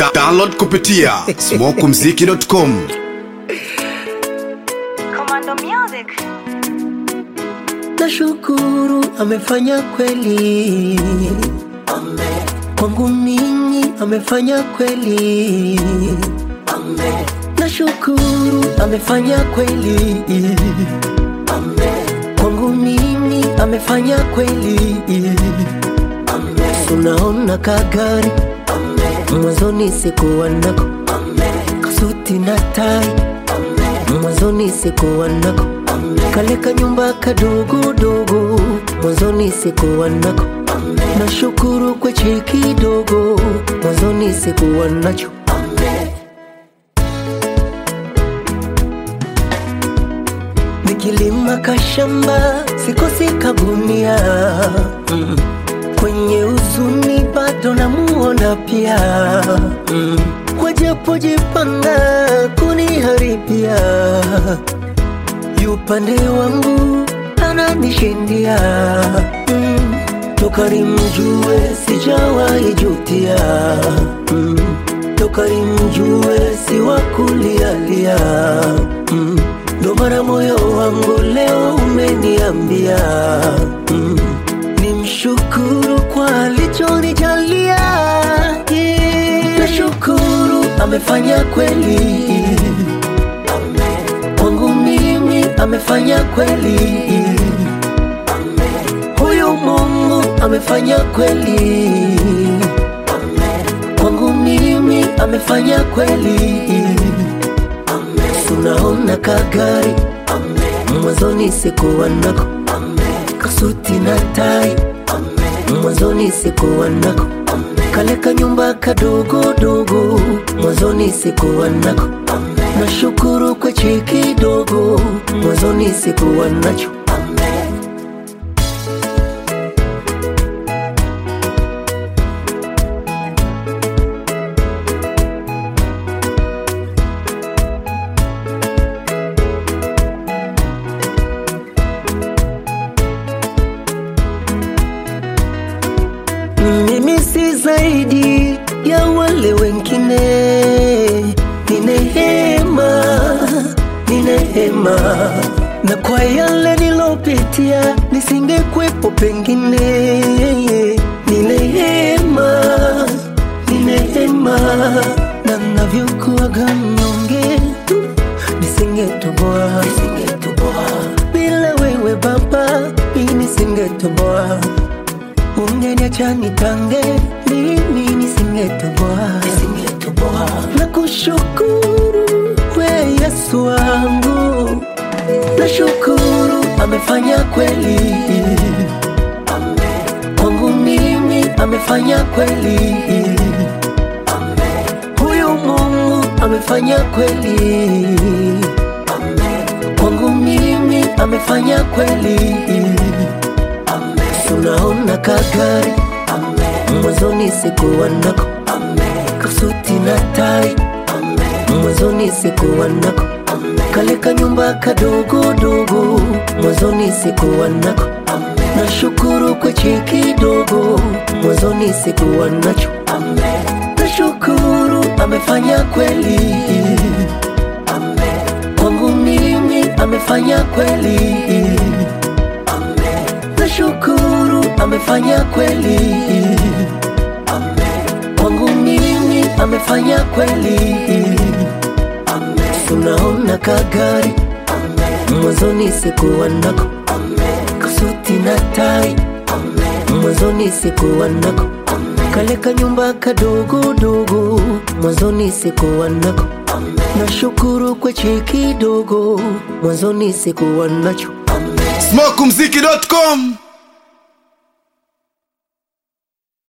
Da download kupitia smokumziki.com. Commando Music. Nashukuru amefanya kweli, kwangu mimi amefanya kweli. Nashukuru amefanya kweli, kwangu mimi amefanya kweli. Unaona kagari mwanzoni sikuwa nako, kasuti na tai mwanzoni sikuwa nako, kale kanyumba kadogodogo mwanzoni sikuwa nako. Nashukuru kwa cheki dogo mwanzoni sikuwa nacho. Nikilima kashamba sikosi kagunia mm. Kwenye uzuni bado namuona pia mm. Wajapojipanga kuniharibia yupande wangu ananishindia mm. Toka nimjue sijawahi jutia mm. Toka nimjue si wa kulialia mm. Ndo maana moyo wangu leo umeniambia mm. Nimshukuru kwa alichonijalia yeah. Nashukuru amefanya kweli kwangu mimi amefanya kweli huyu Mungu amefanya kweli kwangu mimi amefanya kweli Tunaona kagari mwanzoni sikuwa nako, kasuti na tai mwanzoni sikuwa nako, kale kanyumba kadogodogo mwanzoni sikuwa nako. Nashukuru kwa cheki dogo mwanzoni sikuwa nacho. Mimi si zaidi ya wale wengine, ni neema, ni neema, na kwa yale nilopitia nisingekwepo pengine, ni neema, ni neema, na navyokuwaga mnyonge nisingetoboa, nisingetoboa bila wewe Baba, mimi nisingetoboa ungeniacha nitange mimi nisingetoboa nisingetoboa na kushukuru we Yesu wangu nashukuru amefanya kweli kwangu mimi amefanya kweli huyu Mungu amefanya kweli kwangu mimi amefanya kweli Tunaona kagari mwanzoni sikuwa nako, kasuti na tai mwanzoni sikuwa nako, kale kanyumba kadogodogo mwanzoni sikuwa nako. Nashukuru kwa cheki dogo mwanzoni sikuwa nacho. Nashukuru amefanya kweli kwangu mimi amefanya kweli nashukuru amefanya kweli kwangu mimi amefanya kweli tunaona kagari mwanzoni sikuwa nako kasuti na tai mwanzoni sikuwa nako kale kanyumba kadogodogo mwanzoni sikuwa nako nashukuru kwa cheki dogo mwanzoni sikuwa nacho smokumziki.com.